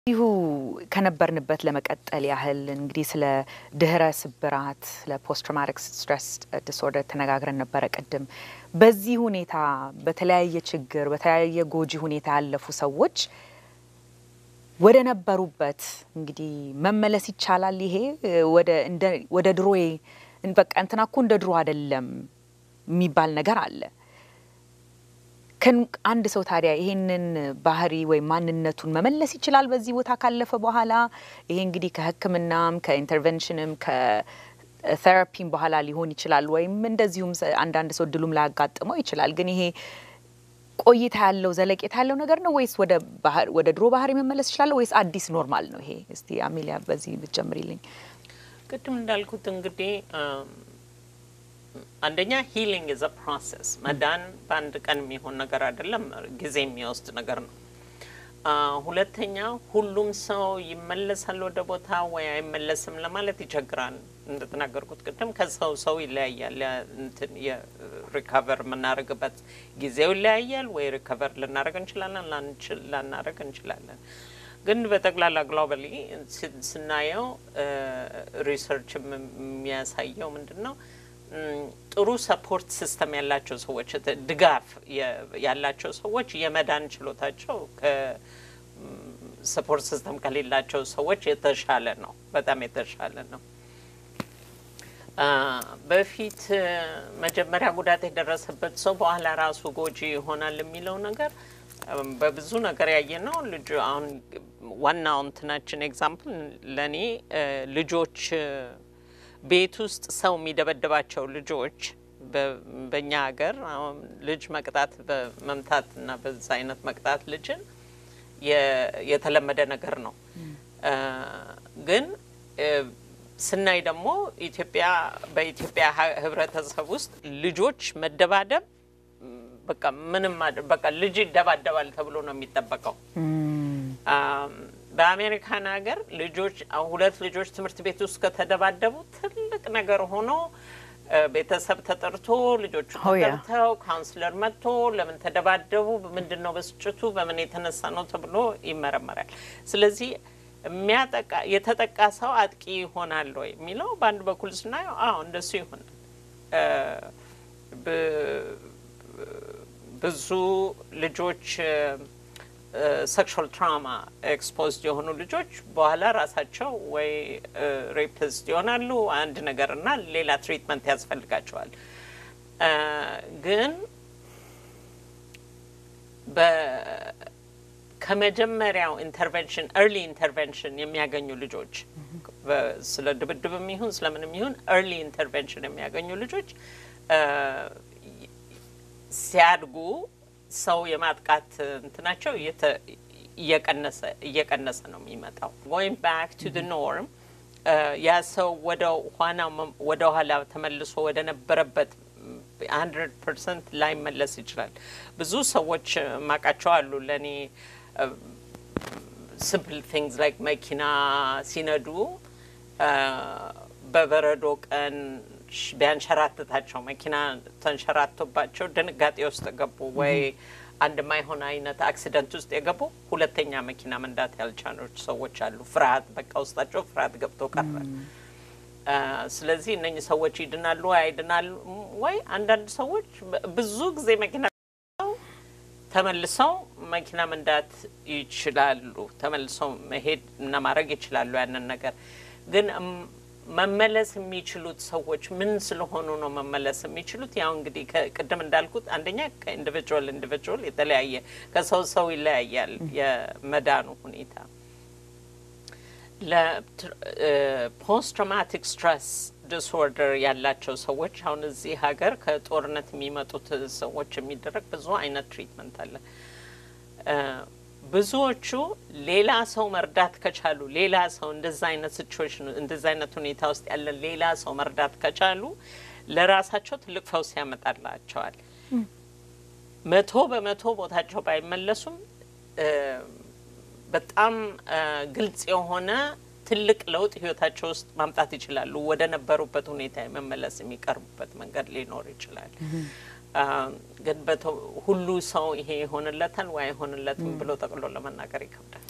ይሁ ከነበርንበት ለመቀጠል ያህል እንግዲህ ስለ ድህረ ስብራት ስለ ፖስት ትራውማቲክ ስትረስ ዲስኦርደር ተነጋግረን ነበረ ቅድም። በዚህ ሁኔታ በተለያየ ችግር በተለያየ ጎጂ ሁኔታ ያለፉ ሰዎች ወደ ነበሩበት እንግዲህ መመለስ ይቻላል። ይሄ ወደ ድሮዬ በቃ እንትና እኮ እንደ ድሮ አይደለም የሚባል ነገር አለ። አንድ ሰው ታዲያ ይሄንን ባህሪ ወይም ማንነቱን መመለስ ይችላል በዚህ ቦታ ካለፈ በኋላ? ይሄ እንግዲህ ከሕክምናም ከኢንተርቨንሽንም ከቴራፒም በኋላ ሊሆን ይችላል። ወይም እንደዚሁም አንዳንድ ሰው እድሉም ላያጋጥመው ይችላል። ግን ይሄ ቆይታ ያለው ዘለቄታ ያለው ነገር ነው ወይስ ወደ ድሮ ባህሪ መመለስ ይችላል ወይስ አዲስ ኖርማል ነው ይሄ? እስቲ አሜሊያ በዚህ ብትጀምሪልኝ። ቅድም እንዳልኩት እንግዲህ አንደኛ ሂሊንግ ኢዝ አ ፕሮሰስ። መዳን በአንድ ቀን የሚሆን ነገር አይደለም፣ ጊዜ የሚወስድ ነገር ነው። ሁለተኛ ሁሉም ሰው ይመለሳል ወደ ቦታ ወይ አይመለስም ለማለት ይቸግራል። እንደተናገርኩት ቅድም ከሰው ሰው ይለያያል። እንትን የሪካቨር የምናደርግበት ጊዜው ይለያያል። ወይ ሪካቨር ልናደርግ እንችላለን፣ ላናደርግ እንችላለን። ግን በጠቅላላ ግሎባሊ ስናየው ሪሰርች የሚያሳየው ምንድን ነው? ጥሩ ሰፖርት ሲስተም ያላቸው ሰዎች ድጋፍ ያላቸው ሰዎች የመዳን ችሎታቸው ከሰፖርት ሲስተም ከሌላቸው ሰዎች የተሻለ ነው። በጣም የተሻለ ነው። በፊት መጀመሪያ ጉዳት የደረሰበት ሰው በኋላ ራሱ ጎጂ ይሆናል የሚለው ነገር በብዙ ነገር ያየ ነው። ልጁ አሁን ዋናው እንትናችን ኤግዛምፕል ለእኔ ልጆች ቤት ውስጥ ሰው የሚደበድባቸው ልጆች በእኛ ሀገር አሁን ልጅ መቅጣት በመምታት እና በዛ አይነት መቅጣት ልጅን የተለመደ ነገር ነው። ግን ስናይ ደግሞ ኢትዮጵያ በኢትዮጵያ ሕብረተሰብ ውስጥ ልጆች መደባደብ በቃ ምንም በቃ ልጅ ይደባደባል ተብሎ ነው የሚጠበቀው። በአሜሪካን ሀገር ልጆች ሁለት ልጆች ትምህርት ቤት ውስጥ ከተደባደቡ ትልቅ ነገር ሆኖ ቤተሰብ ተጠርቶ ልጆቹ ተጠርተው ካውንስለር መጥቶ ለምን ተደባደቡ፣ ምንድን ነው ብስጭቱ፣ በምን የተነሳ ነው ተብሎ ይመረመራል። ስለዚህ የሚያጠቃ የተጠቃ ሰው አጥቂ ይሆናል ወይ የሚለው በአንድ በኩል ስናየው አዎ እንደሱ ይሆናል። ብዙ ልጆች ሴክሹዋል ትራውማ ኤክስፖዝድ የሆኑ ልጆች በኋላ ራሳቸው ወይ ሬፕስት ይሆናሉ አንድ ነገር እና ሌላ ትሪትመንት ያስፈልጋቸዋል። ግን ከመጀመሪያው ኢንተርቬንሽን ኤርሊ ኢንተርቬንሽን የሚያገኙ ልጆች ስለ ድብድብም ይሁን ስለምንም ይሁን ኤርሊ ኢንተርቬንሽን የሚያገኙ ልጆች ሲያድጉ ሰው የማጥቃት እንትናቸው እየቀነሰ እየቀነሰ ነው የሚመጣው። ጎይንግ ባክ ቱ ድ ኖርም ያ ሰው ወደ ኋና ወደ ኋላ ተመልሶ ወደ ነበረበት ሀንድረድ ፐርሰንት ላይመለስ ይችላል። ብዙ ሰዎች ማቃቸው አሉ ለእኔ ሲምፕል ቲንግስ ላይክ መኪና ሲነዱ በበረዶ ቀን ቢያንሸራትታቸው መኪና ተንሸራቶባቸው ድንጋጤ ውስጥ ገቡ ወይ አንድ ማይሆን አይነት አክሲደንት ውስጥ የገቡ ሁለተኛ መኪና መንዳት ያልቻኖች ሰዎች አሉ። ፍርሃት በቃ ውስጣቸው ፍርሃት ገብቶ ቀረ። ስለዚህ እነኚህ ሰዎች ይድናሉ ወይ አይድናሉ ወይ? አንዳንድ ሰዎች ብዙ ጊዜ መኪና ተመልሰው መኪና መንዳት ይችላሉ። ተመልሰው መሄድ እና ማድረግ ይችላሉ ያንን ነገር ግን መመለስ የሚችሉት ሰዎች ምን ስለሆኑ ነው መመለስ የሚችሉት? ያው እንግዲህ ቅድም እንዳልኩት አንደኛ ከኢንዲቪጁዋል ኢንዲቪጁዋል የተለያየ ከሰው ሰው ይለያያል የመዳኑ ሁኔታ። ለፖስት ትራውማቲክ ስትረስ ዲስኦርደር ያላቸው ሰዎች አሁን እዚህ ሀገር ከጦርነት የሚመጡት ሰዎች የሚደረግ ብዙ አይነት ትሪትመንት አለ። ብዙዎቹ ሌላ ሰው መርዳት ከቻሉ ሌላ ሰው እንደዛ አይነት ሲቹዌሽን እንደዛ አይነት ሁኔታ ውስጥ ያለ ሌላ ሰው መርዳት ከቻሉ ለራሳቸው ትልቅ ፈውስ ያመጣላቸዋል። መቶ በመቶ ቦታቸው ባይመለሱም በጣም ግልጽ የሆነ ትልቅ ለውጥ ህይወታቸው ውስጥ ማምጣት ይችላሉ። ወደ ነበሩበት ሁኔታ የመመለስ የሚቀርቡበት መንገድ ሊኖር ይችላል። ግን ሁሉ ሰው ይሄ ይሆንለታል ወይ አይሆንለትም ብሎ ጠቅሎ ለመናገር ይከብዳል።